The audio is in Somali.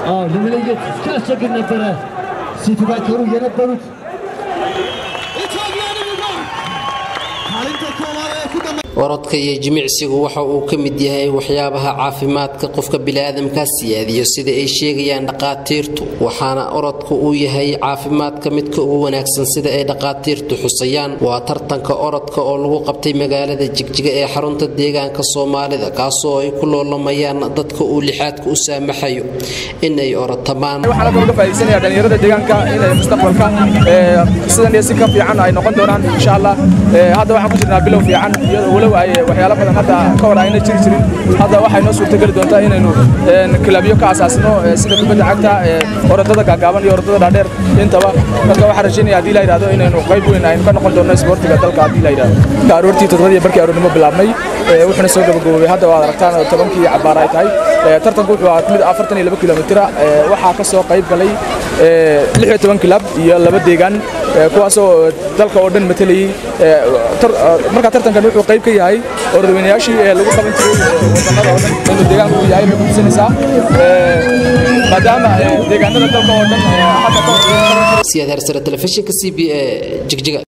አዎ ለመለየት ሲያስቸግር ነበረ። ሲቱ ባይተሩ የነበሩት orodka iyo jimicsigu waxa uu ka mid yahay waxyaabaha caafimaadka qofka biniaadamka siyaadiyo sida ay sheegayaan dhaqaatiirtu waxaana orodka uu yahay caafimaadka midka ugu wanaagsan sida ay dhaqaatiirtu xusayaan waa tartanka orodka oo lagu qabtay magaalada jigjiga ee xarunta deegaanka soomaalida kaasoo ay ku loolamayaan dadka uu lixaadka u saamaxayo inay orotamaan waxaan kaloo ka faa'iidaysanaya dhalinyarada deegaanka inay mustaqbalka sidan iyo si ka fiican ay noqon doonaan insha allah hadda waxaan ku jirnaa bilow fiican iyadoo walow ay waxyaalo badan hadda ka hor ayna jiri jirin hadda waxay noo suurtageli doontaa inaynu kilabyo ka asaasino sida kubadda cagta orodada gaagaaban iyo orodada dhaadheer intaba marka waxaan rajaynaya haddii la yidhahdo inaynu qayb weyn aynu ka noqon doonno isboortiga dalka haddii la yidhahdo aroortii toddobadii barkii aroornimo bilaabnay wuxuuna soo gabagaboobay hadda waad aragtaan tobankii cabaar ay tahay tartanku wuxuu ahaa mid afartan iyo laba kilomitira waxaa ka soo qayb galay lix iyo toban kilab iyo laba deegaan kuwaasoo dalka oo dhan matalayay marka tartankan wuxuu qayb ka yahay orodweynayaashii ee lagu qaban jiray wadannada oo dhan inuu deegaanku yahay bay kutusinaysaa maadaama deegaanada dalka oo dhan hadda ka siyaad hersare telefishinka c b a jigjiga